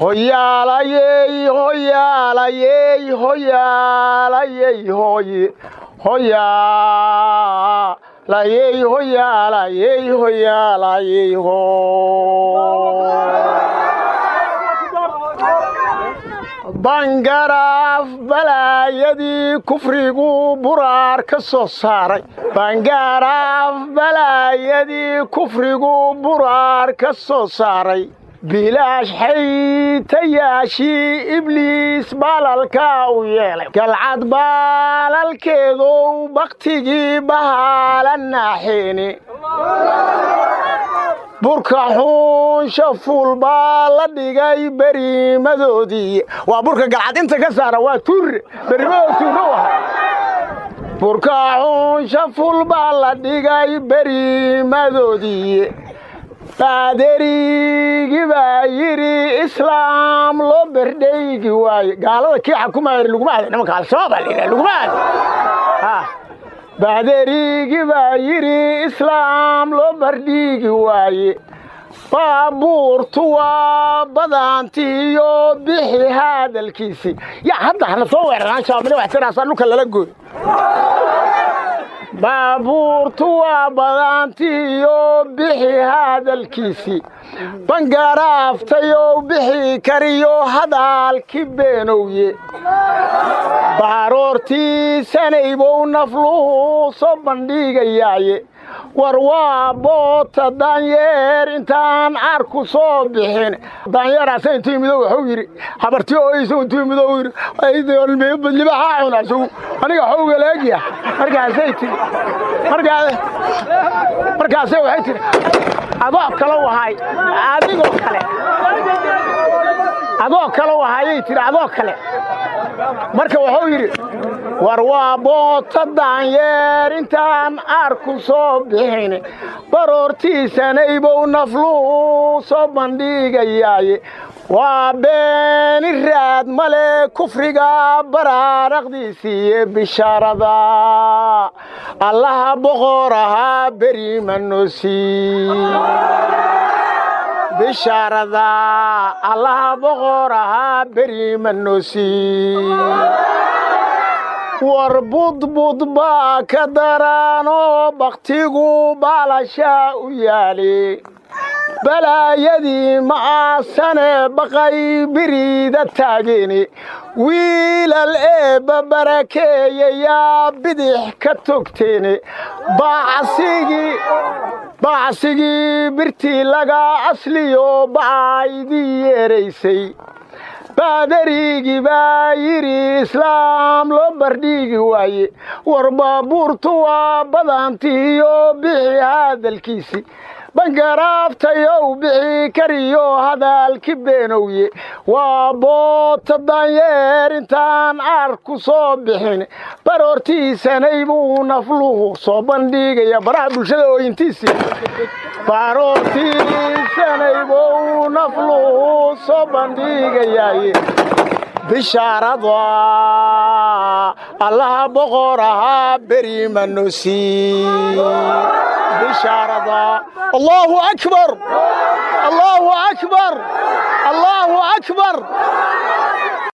hoyaalayey hoyaalayey hoyaalayey hoye hoyaalayey hoyaalayey hoyaalayey ho bangaraaf balaayadii kufrigu buraar ka soo saaray bangaraaf balaayadii kufrigu buraar ka soo saaray bilaash xaytayaashii ibliis baalalkaa u yeelay galcad baalalkeedow bakhtigii bahaala naaxeeni burka xuunsha fuul baa la dhigay beriimadoodii waa burka galcad inta ka saara waa tuurre berimadoo tuurro waha burka xuunsha fuul baa la dhigay beriimadoodii baaderigi baa yidhi islaam loo berdhaygi waaye gaalada kii xakumayr laguma aada nimanka al-shabaab aa layidhaha laguma aada baaderigi baa yidhi islaam loo bardhiigi waaye baabuurtu waa badaantiiyo bixi hadalkiisii yaa hadda hana soo weeraraan shabaabnimo waxtiraasaa dhulka lala gooy baabuurtu waa badaantiiyo bixi hadalkiisii bangaraaftayow bixi kariyo hadaalki beenowye baaroortiisanaybow nafluhu soo bandhigayaaye war waa boota daanyeer intaan carku soo bixin daanyeeraasa intuu yimido wuxuu yidhi habarti ooysa intuu yimido yidhi libaxaa cuna isagu aniga xowga leegya markaasay tiri markaasay waxay tiri adoo kale wahay adigoo kale adoo kale wahayay tiri adoo kale marka wuxuu yidhi war waa boota daanyeer intaan aarku soo bixin baroortiisanaybow nafluhu soo bandhigayaaye waa beeni raad male kufriga baraaraqdiisiiyo bishaarada allaha boqor ahaa beri manoosii bishaarada allaha boqor ahaa beri manoosii war budbud baa ka daraanoo bakhtigu baalashaa u yaali balaayadii ma'aasane baqay biriida taageni wiilal eebba barakeeyayaa bidix ka togteene bacsigii birtii laga asliyo bacaydii yeeraysay baadarigii baa yidhi islaam loo bardhigi waaye war baabuurtu waa badaantiiyo bixi hadalkiisii bangaraaftayow bixi kariyo hadaalki beenowye waa boota daanyeer intaan aarku soo bixin baroortiisanay buu nafluhu soo bandhigaya baraha bulshada ooyintiisii baroortiisanay buu nafluhu soo bandhigayaaye bishaarada allaha boqor ahaa beri manoosii bishaarada allahu akbar allahu akbar allahu akbar